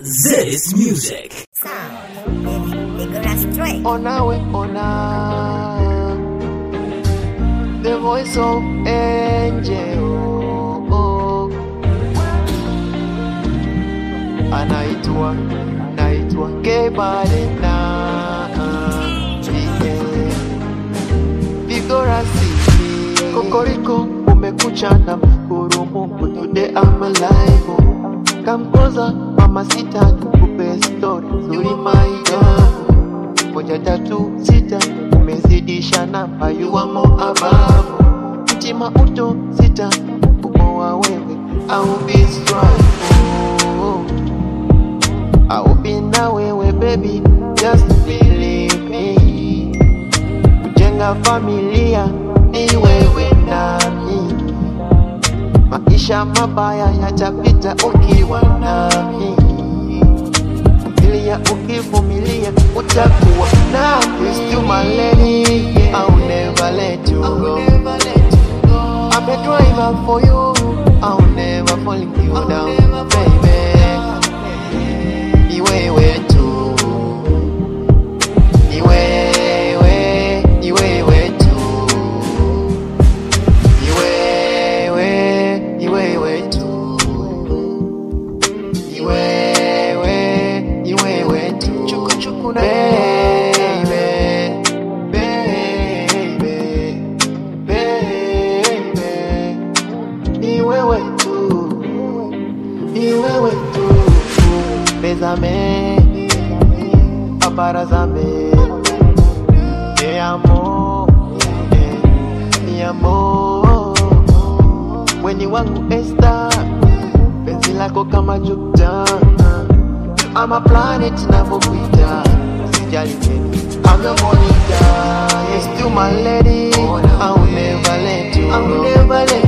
This music. Sound. They, they gonna strike. Onawe ona The voice of angel oh. Anaitwa Naitwa Kebalena Vigorasi Kokoriko umekucha na mshukuru Mungu Today I'm alive Come closer mama sita nikupe story nzuri maigamu moja tatu sita umezidisha namba yuwamo ababu mtima uto sita kumoa wewe au be strong oh. au be na wewe baby just believe me kujenga familia ni wewe nami maisha mabaya yatapita ukiwa nami vumilia ukivumilia utakuwa nami Still my lady I'll never let you go I'm a driver for you I'll never fall you down baby ni wewe tu ni wewe ni wewe tu ni wewe ni wewe tu ni wewe ni wewe tu chuku chuku na baby baby baby ni wewe tu ni wewe tu Bésame abarázame te amo eh, mi amor weni wangu Esther penzi lako kama Jupiter I'm a planet navyokuita sijali tena I'm your monitor yes to my lady I'll never let you I'll never let